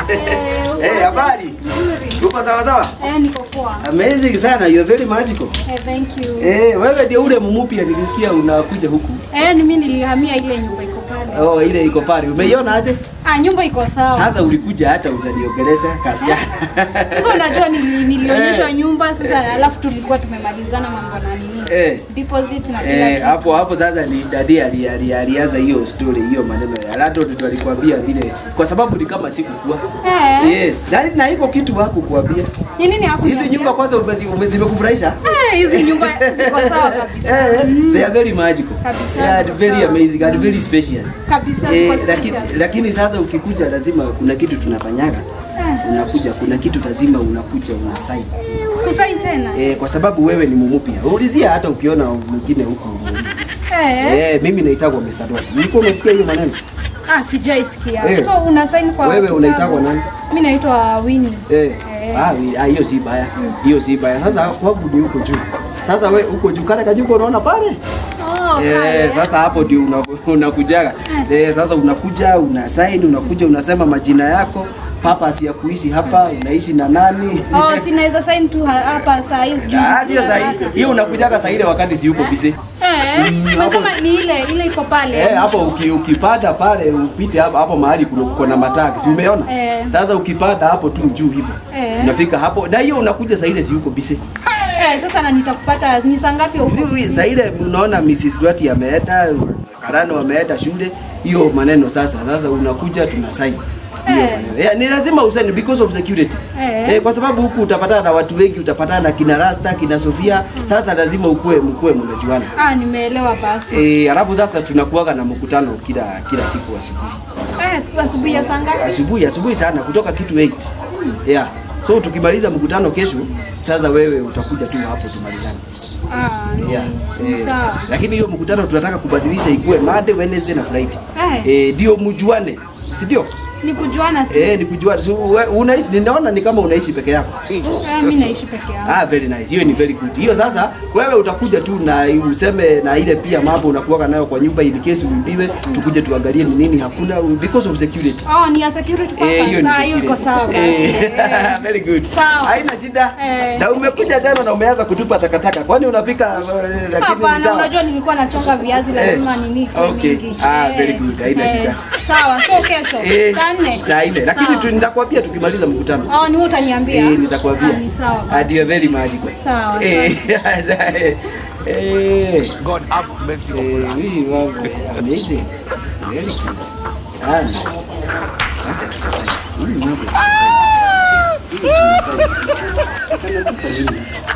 Eh, habari? Nzuri. Uko sawa sawa? Eh, niko poa. Amazing sana. You are very magical. Eh, thank you. Eh, wewe ndio ule mumupia nilisikia unakuja huku. Eh, ni mimi nilihamia ile nyumba iko pale. Oh, ile iko pale. Umeiona aje? Ah, nyumba iko sawa. Sasa ulikuja hata utaniongelesha kasiana. Sasa unajua nili, nilionyeshwa Eh. nyumba sasa alafu tulikuwa tumemalizana mambo na nini? Eh. Deposit na kila Eh, kitu. hapo hapo sasa ni dadi ali- ali- alianza hiyo story hiyo maneno ya landlord ndio alikwambia vile kwa sababu ni kama sikukua. Eh. Yes. Na, na iko kitu hakukuambia. Ni nini hapo? Hizi nyumba kwanza umezi- umezimekufurahisha? Eh, hizi nyumba ziko sawa kabisa. Eh, they are very magical. Kabisa, They are ziko very sawa. amazing and very spacious. Kabisa Eh, ziko lakini, special. lakini sasa ukikuja lazima kuna kitu tunafanyaga. Eh. Unakuja kuna kitu lazima unakuja una sign. Kusaini tena? Eh, kwa sababu wewe ni mumupia. Ulizia hata ukiona mwingine huko. Eh. Eh, mimi naitagwa Mr. Dot. Nilikuwa umesikia hiyo maneno? Ah, sijaisikia. Eh. So una sign kwa Wewe kitabu? unaitagwa nani? Mimi naitwa Winnie. Eh. Eh. Ah, wi- ah, hiyo si baya. Hiyo si baya. Sasa kwangu ni huko juu. Sasa we huko juu kale kajuko unaona pale? Oh, Eh, pale. sasa hapo ndio una- unakujaga. Eh, sasa unakuja una sign, unakuja unasema majina yako, purpose ya kuishi hapa, unaishi na nani? Oh, sinaweza sign tu ha- hapa saa hii. juu- Ah, sio sahihi. Hiyo unakujaga saa ile wakati si yuko busy. Eh, Mm, umesema hapo- ni ile ile iko pale. Eh, hapo uki, ukipanda pale upite hapo hapo mahali kuna kuko na mataki. Si umeona? Eh. Sasa ukipanda hapo tu juu hivyo. Eh. Unafika hapo. Na hiyo unakuja saa ile si yuko busy. Eh, sasa na nitakupata ni saa ngapi huko? Hivi saa ile unaona Mrs. Duarte ameenda, Karano ameenda shule, hiyo maneno sasa. Sasa unakuja tuna sign. Hiyo Eh. maneno. Yeah, ni lazima usaini because of security. Eh. Eh, kwa sababu huku utapatana na watu wengi, utapatana na kina Rasta, kina Sofia. Sasa lazima ukue mkue mnajuana. Ah, nimeelewa basi. Eh, alafu sasa tunakuwaga na mkutano kila kila siku asubuhi. Eh, siku asubuhi ya saa ngapi? Asubuhi asubuhi sana kutoka kitu 8. Yeah. So tukimaliza mkutano kesho, sasa wewe utakuja tu hapo tumalizane. Ah, ni- Yeah. ni Eh, sawa. lakini hiyo mkutano tunataka kubadilisha ikuwe Monday, Wednesday na Friday. Eh, Eh, ndio mjuane. Si ndio? ni kujuana tu. Eh, ni kujuana. So, we- unaishi ninaona ni kama unaishi peke yako. Eh, mimi naishi peke yangu. Ah, very nice. Hiyo ni very good. Hiyo sasa wewe utakuja tu na useme na ile pia mambo unakuwa nayo kwa nyumba in case uibiwe, tukuje tuangalie ni nini hakuna because of security. Oh, ni ya security Eh, purpose. hiyo ni Ah, hiyo iko security. sawa basi. Eh, Eh. very good. Sawa. Haina shida. Eh. Na umekuja tena na umeanza kutupa takataka. Kwani unapika eh, lakini ni Hapana, sawa? unajua nilikuwa nachonga viazi lazima Eh. nini ikuwe Okay. mingi. Ah, Eh, very good. Haina eh, shida. Sawa, so kesho Eh, saa nne. Saa nne. Lakini Sawa. tu nitakwambia tukimaliza mkutano. Oh, ni wewe utaniambia. Eh, nitakwambia. Ah, ni sawa. basi. And you are very magical. Sawa, Eh, eh, God have mercy upon eh, us. hii mambo amazing. Very good. Ah, nice. Acha tukasanya. Hii mambo. Hii tunasanya. Kama tuko nini?